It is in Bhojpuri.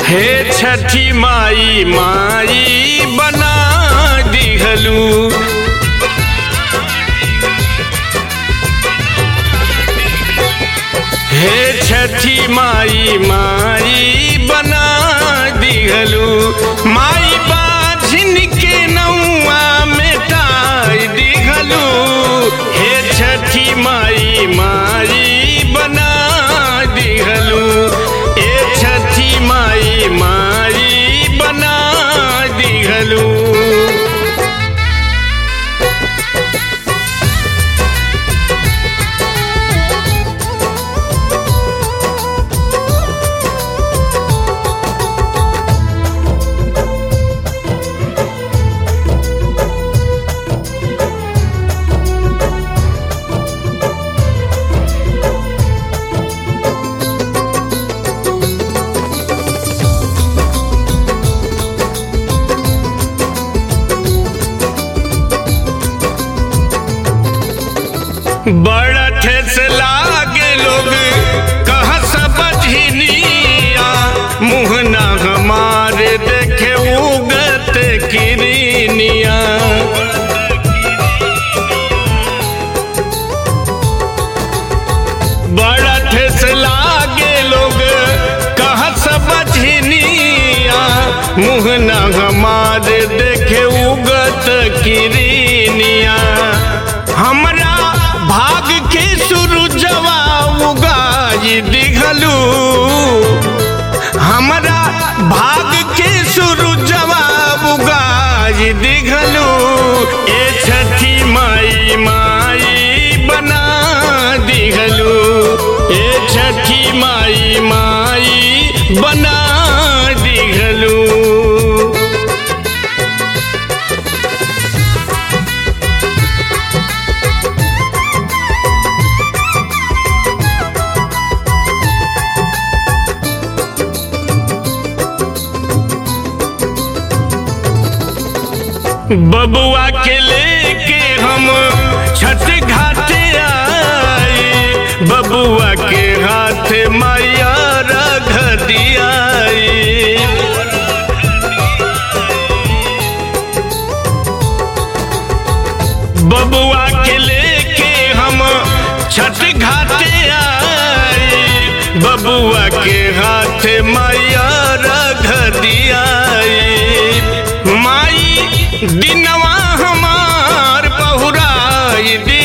हे छठी माई माई बना दिहलू हे छठी माई माई बना दिहलू माई बाझिन के नौआ मिटाई दिहलू हे छठी माई माई बना दिहलू ए छठी माई माई बना दिहलू बड़ा ठेस लागे लोग कहाँ सब बझनिया मुँह ना हमारे देखे उगत किरनिया बड़ा ठेस लागे लोग कहाँ सब बझनिया मुँह ना हमारे देखे उगत किरनिया हमरा भाग के सुरुजवा उगाई दिघलू हमरा भाग के सुरुजवा उगाई दिघलू ए छठी माई माई बना दिघलू ए छठी माई माई बना दिघलू बबुआ के लेके हम छठ घाटे आए बबुआ के हाथ मैया रख दियाई बबुआ के लेके हम छठ घाटे आए बबुआ के हाथ मैया रख दियाई माई दिनवा हमार बहुराई